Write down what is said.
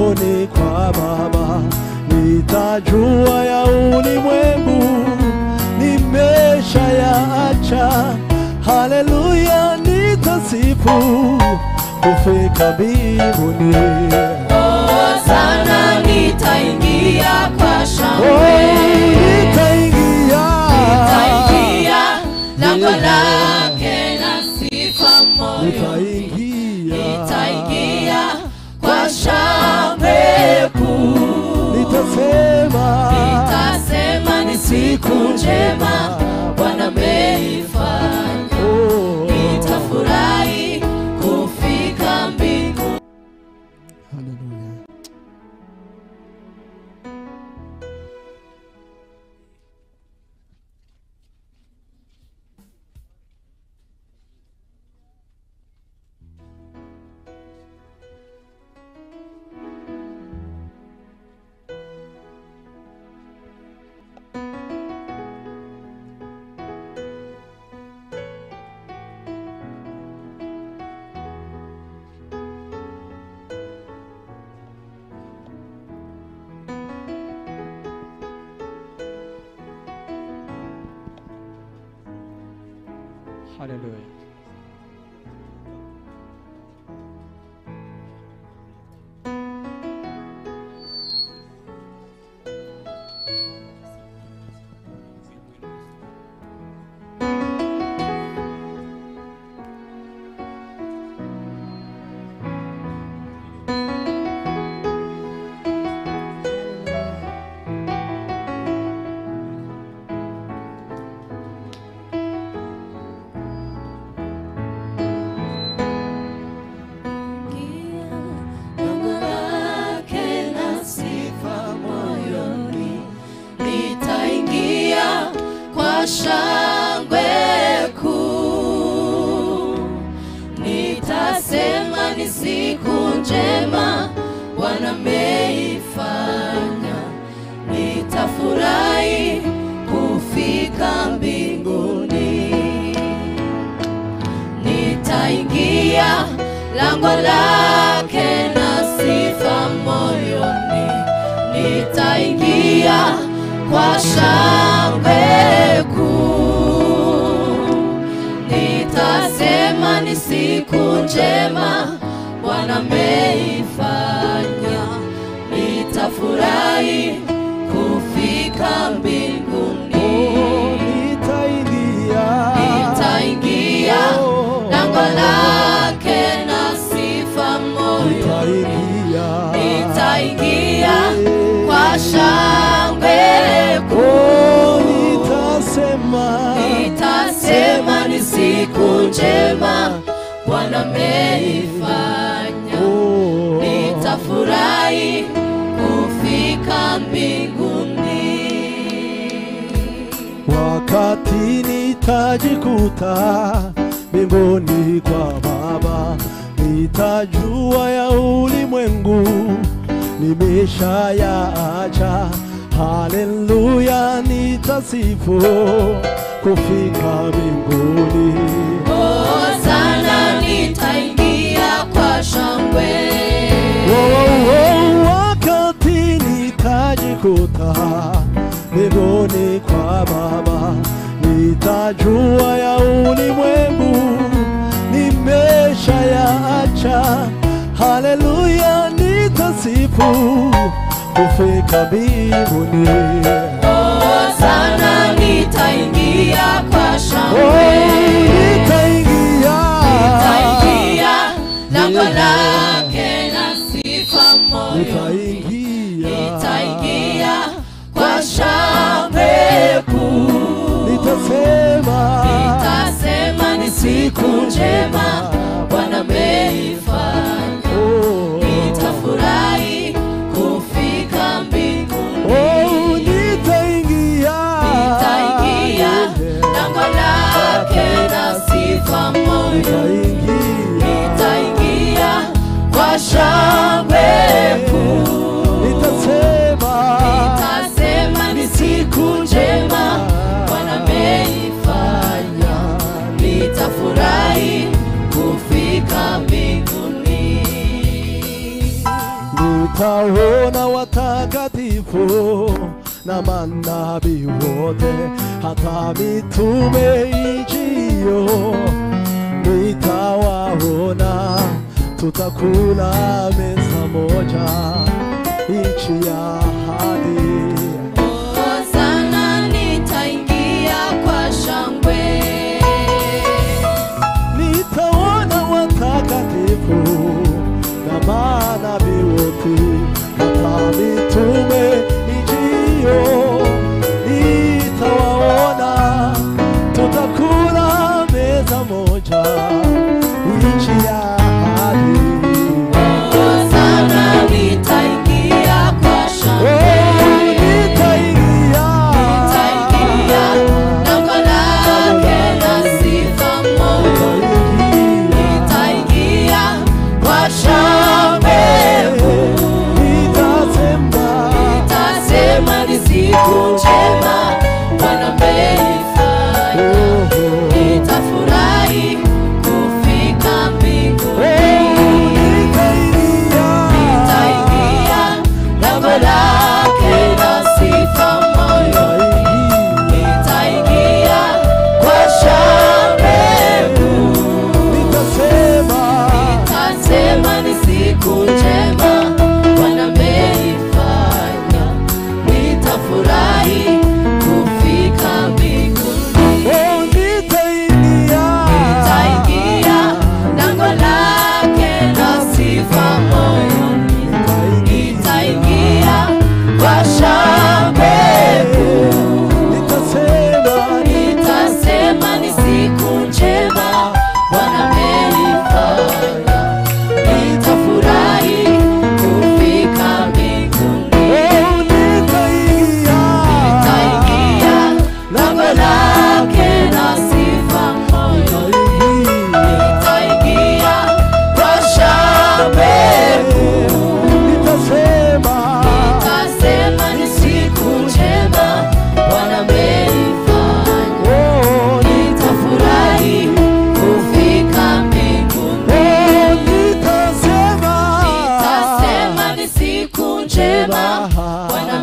mbinguni kwa Baba, nitajua ya ulimwengu nimeshayaacha. Haleluya, nitasifu kufika mbinguni. Oh, sana nitaingia kwa Oh, shangwe. nitaingia Nitaingia lango lake na sifa moyoni. nitaingia Nitaingia kwa shangwe kuu. nitasema Nitasema ni siku njema Bwana ameifanya. Oh. Nitafurahi kufika mbinguni. Haleluya. Haleluya. Lango lake na sifa moyoni, nitaingia kwa shangwe kuu. Nitasema ni siku njema Bwana ameifanya, nitafurahi kufika mbinguni nitaingia lango lake na sifa moyoni, nitaingia kwa shangwe kuu. Nitasema ni siku njema Bwana ameifanya, nitafurahi kufika mbinguni. Nitaingia Nitaingia lango lake na sifa moyoni, nitaingia nitaingia kwa shangwe Oh, kuu. nitasema Nitasema ni siku njema Bwana ameifanya, Oh, nitafurahi kufika mbinguni. wakati nitajikuta mbinguni kwa Baba, nitajua ya ulimwengu nimeshayaacha. Haleluya, nitasifu kufika mbinguni. Oh, sana nitaingia kwa shangwe. Oh, oh, wakati nitajikuta mbinguni kwa Baba, nitajua ya ulimwengu nimeshayaacha. Haleluya, nitasifu kufika mbinguni. Oh, sana nitaingia kwa Oh, shangwe. nitaingia Nitaingia lango lake na sifa moyoni. nitaingia Nitaingia kwa shangwe kuu. nitasema Nitasema ni siku njema Bwana ameifanya. Oh, Nitafurahi kufika mbinguni. oh, nitaingia Nitaingia lango lake na sifa moyoni. Nitaingia kwa shangwe kuu. nitasema Nitasema ni siku njema Bwana ameifanya. Nitafurahi kufika mbinguni. nitaona watakatifu na manabii wote, hata mitume ijio nitawaona, tutakula meza moja, nchi ya ahadi. Hosana nitaingia kwa shangwe. nitaona watakatifu na manabii wote, hata mitume ijio nitawaona, tutakula meza moja, nchi ya ahadi. Hosana nitaingia kwa shangwe. Oh, nitaingia. Nitaingia lango lake na sifa moyo. Nitaingia kwa shangwe. Nitasema, Nitasema ni siku njema Bwana ameifanya. oh, oh. Nitafurahi kufika mbinguni. Nitaingia lango lake na sifa moyo. Nitaingia kwa shangwe. Nitasema ni siku njema Bwana ameifanya. Nitafurahi kufika mbinguni. Nitaingia lango lake na sifa moyoni. Nitaingia kwa shangwe. Nitasema ni siku njema Bwana ameifanya. Nitafurahi kufika mbinguni. Nitaingia lango lake na sifa moyoni. Nitaingia kwa shangwe. Nitasema ni siku njema Bwana ameifanya. Nitafurahi kufika mbinguni. Nitasema ni siku njema Bwana